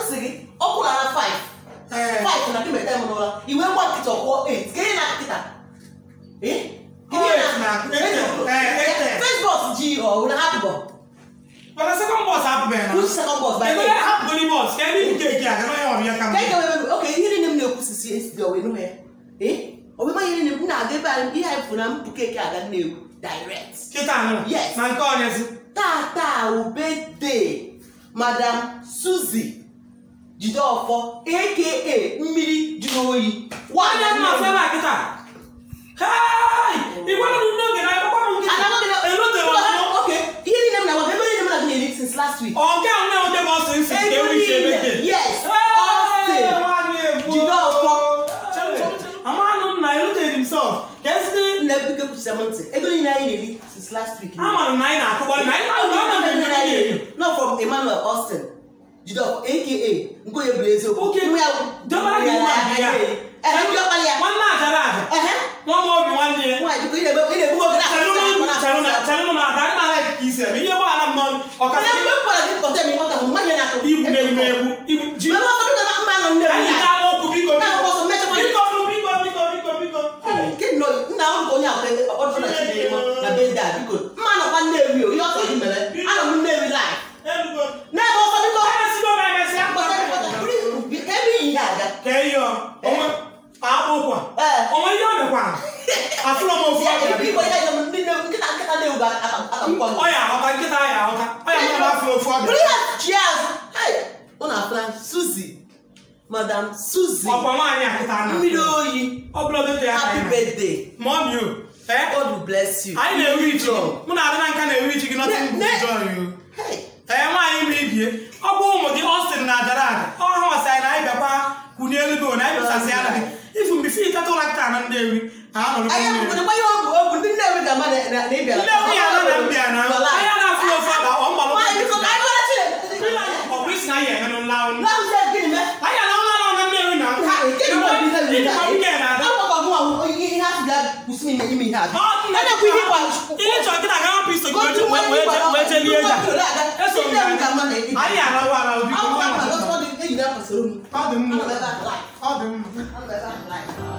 sị gị ọ kwụlara 5 Ee. 5 na kemeta m n'ụra iwe gba nkịta ọkwụọ 8 ka ihe na nkịta Eh? Ọ eight na- eight, eh, eight, eh. first bus ji ọ wụrụ hapụ bọ mana second bus apụbeghị na which second bus by ebe eight? hapụgodi bus ka ebe nke eke a ganaghị ọbịa ka ka ị ga-eme oke ihe niile m na-ekwusisi esi ọwee nụ ya ee ọbịma ihe niile m na-aga ebe anyị ihe anyị fụ na mpụ keke aga na-egwu direct kịta anụ Yes. na nke ọnyezi tata ubede madam suzy jideọfọ aka mmiri jụrụ oyi nwanne m na-afụ ebe a kịta Hey! igwe nọ n'oge na akwụkwọ m nkịta elotere ọzọ oke ihe niile m na-agwa ebe niile m na-agụ na-eri since last week ọ nke ahụ na-enweta bụ ọsọ isi ka ewu isi ebe nke yes Austin Jideofor. amanụ m na eluteghị m sọ ka esite nna ebuke kwuchisa m ntị ego niile anyị na-eri since last week amara m na anyị na-akụkwa na anyị na-akụkwa na anyị na-eri not from Emmanuel Austin Jideofor aka Nkoye bụ eziokwu Okay. Nwa ya Dọbara gị nwa nke ya. Ehe, ndị ọkpara ya nwanne ajara aja ehe nwa m obi nwanne ya nwaanyị biko ị na-egbu ị na-egbu oge chalụ na aka anyị na-ala ka isi eme ihe gbara m n'ọnụ Onye ọkasị mgbe m gwara gị kọta m ịghọta m mmadụ na-akụ ibu na-egbu egbu ibu ji Mana ọ bụrụ na mma nọ ndị anyị ọbịa. ga-ama okwu biko Na biko ọkpọsọ mechakwa biko biko biko biko biko Nke nọ nna m bụ onye akwụkwọ ọkpọtụrụ na Chidinma na be ndị a biko mma nọkwa Nnewi o ihe ọ sọrọ gị mere anọ m Nnewi live elugo n'ebe ọsọ biko emesigo m emesịa ka ebe iyi ya aga ka ihe onwe akpụ ụkwa Ee. onwe ihe ọ dịkwara afụrọ m ofu Ya ọbịa ebe biko biko ya ga ndị Nnewi nkịta nkịta Nnewi ga akakwụkwọ ọ ya aghọta nkịta ya aghọta ọ ya mmadụ afụ ofu bụrụ ọbịa ya chi azụ hai ọ na-afụla Suzy madam Suzy ọkwa nwaanyị a kịta na mmiri oyi ọ bụla oge ya happy ka birthday mọmi o ee God will bless you anyị na-ewu ichi gị Long. mụ na adị na nka na-ewu ichi gị nọtịn bụ Ne- joy o Hey. ee nwaanyị ma ibie ọ bụ ụmụ gị Austin na ajara aja ọ ha masị anyị na anyị bịakwa kwunye elu gị na anyị bịasasị ala gị ifu mgbe fi ịtata ụra kịta na Nnewi ha nọrọ Anyị n'ime akwụkwọ gbanye ọgwụ ọgwụ ndị Nnewi ga-ama na na- na ị bịara. Nnewi ya na na mbịa na Nọla. anya na-afụ ofu ọba ọ mgbalụ Nwaanyị biko ka anyị gwara Chineke. ọkwa isi na anyị emenụ nla ọnụ Laụzie gịnị mee? anyị na nwa nọ na Nnewi na nka Ha, nke bụ ọbụ ihe riri ịdịkwa nwunye na ada Akwụkwọ gị nwa bụ ihe ihe asị bịa kwụsị ime ime ihe a. Ọ nna A na-ekwu ihe ịgba ihe chọrọ gị na aga hapụ iso gị Go to wee one wee ịgba- wee jelie ya eso m Nnewi ga-ama na ị bịara. anyị arawa ara obi Akwụkwọ ahụ na-agọsọ dị enyi na-akwasịrị m. ọ dị mma Ana m ebe ahụ live. ọ dị mma Ana m ebe ahụ live.